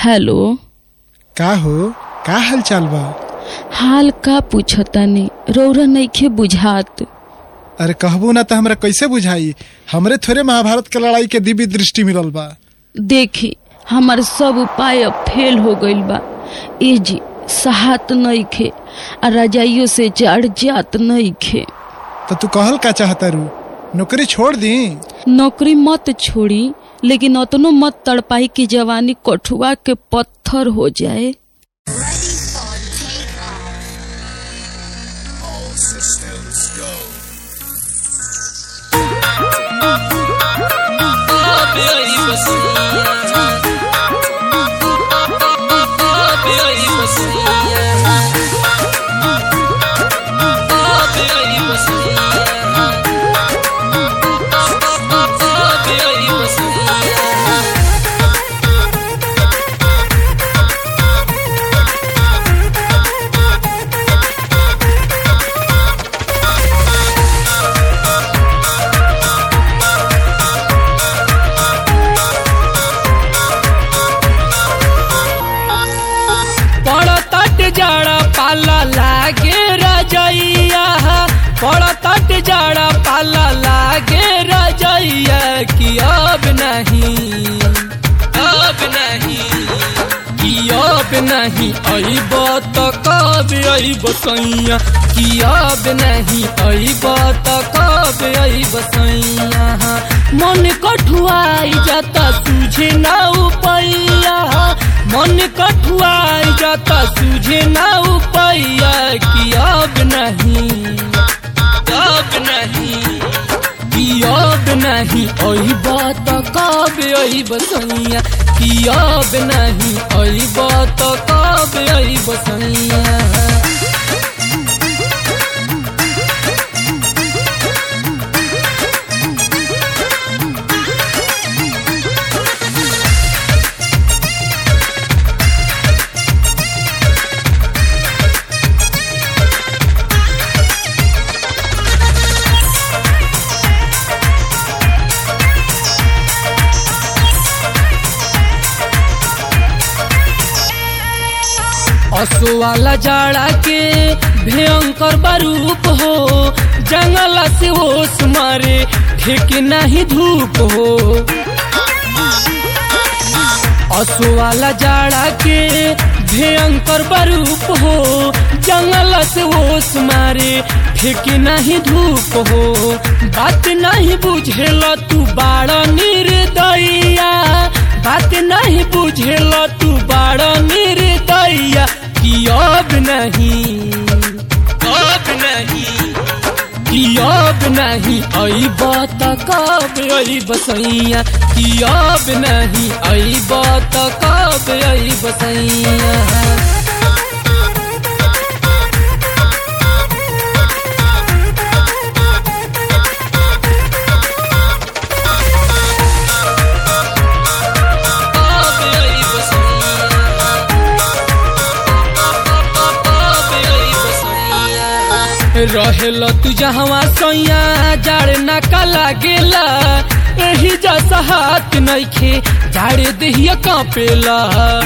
hello का हो का हाल चाल बा हाल का पूछतानी रौरा नइखे बुझात अरे कहबू ना तो हमरा कैसे बुझाई हमरे थोड़े महाभारत के लड़ाई के दिव्य दृष्टि मिलल बा देखी हमार सब उपाय अब फेल हो गइल बा ए जी सहात नइखे आ रजाइयो से चढ़ जात नइखे तो तू कहल का चाहता रू नौकरी छोड़ दी नौकरी मत छोड़ी लेकिन अतनो मत तड़पाई कि जवानी कठुआ के पत्थर हो जाए पड़तट जड़ा पाला लागे रजैया पड़तट जड़ा पाला लागे रजैया कि अब नहीं अब नहीं कि अब नहीं अइब त कब अइब सैया कि अब नहीं अइब त कब अइब सैया मन कठुआई जाता सूझे ना उपैया मन कठुआई जाता सूझे ना उपैया कि अब नहीं अब नहीं कि अब नहीं अइब त कब अइब सैया कि अब नहीं अइब त कब अइब सैया असो वाला जाड़ा के भयंकर बारूप हो जंगल से ओस मारे ठेके नहीं धूप हो असो वाला जाड़ा के भयंकर बारूप हो जंगल से ओस मारे ठेके नहीं धूप हो बात नहीं बुझेल तू बाड़ निर्दया बात नहीं बुझेल तू बाड़ निर्दया कि अब नहीं अब नहीं कि अब नहीं अइब त कब अइब सैया कि अब नहीं अइब त कब अइब सैया रहेल तू जहवा सैया जाड़ ना का लागेला एही जैसा हाथ नइखे जाड़े देहिया कांपेला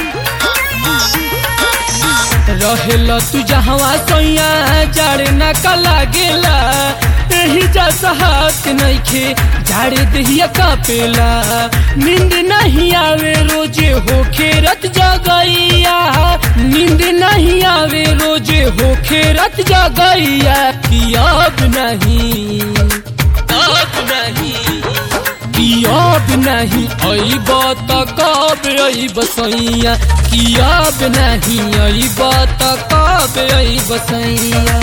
रहेल तू जहवा सैया जाड़ ना का लागेला एही जैसा हाथ नइखे जाड़े देहिया कांपेला नींद नहीं आवे रोजे होखे रत जगैया नींद नहीं आवे रोजे होखे रत जगैया कि अब नहीं अब नहीं कि अब नहीं अइब त कब अइब सैया कि अब नहीं अइब त कब अइब सैया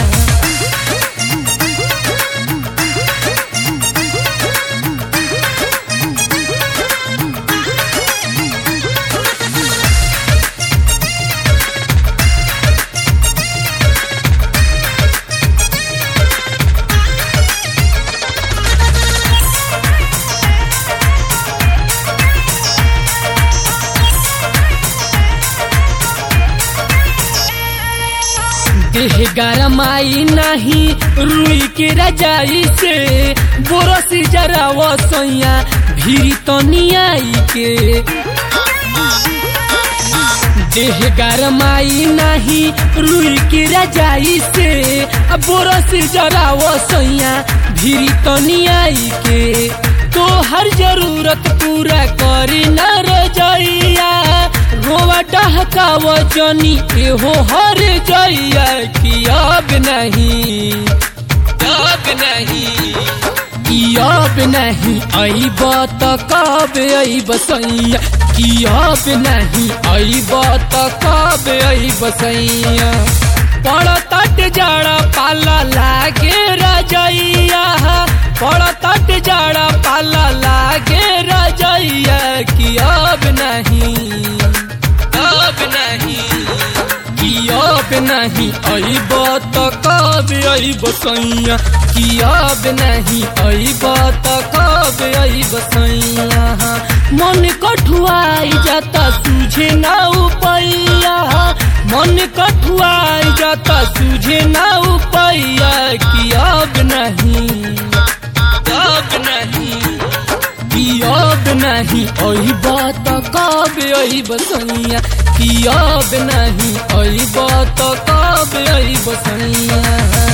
देह गरमाई नहीं रुई के रजाई से बोरसी जरा वसैया भीरी तनियाई के देह गरमाई नाही रुई के रजाई से अब बोरस जराव सैया भीरी तनी आई के तो हर जरूरत पूरा करी न रजैया रोवा डहकाव जनी एहो हर जैया कि अब नहीं अब नहीं कि अब नहीं अइब त कब अइब सैया कि अब नहीं अइब त कब अइब सैया पड़तट जड़ा पाला लागे रजैया पड़तट जड़ा पाला लागे रजैया कि अब नहीं अब नहीं कि अब नहीं अइब त कब अइब सैया कि अब नहीं अइब त कब अइब सैया मन कठुआई जाता सूझे ना उपैया मन कठुआई जाता सूझे ना उपैया कि अब नहीं अब नहीं कि अब नहीं अइब त कब अइब सैया कि अब नहीं अइब त कब अइब सैया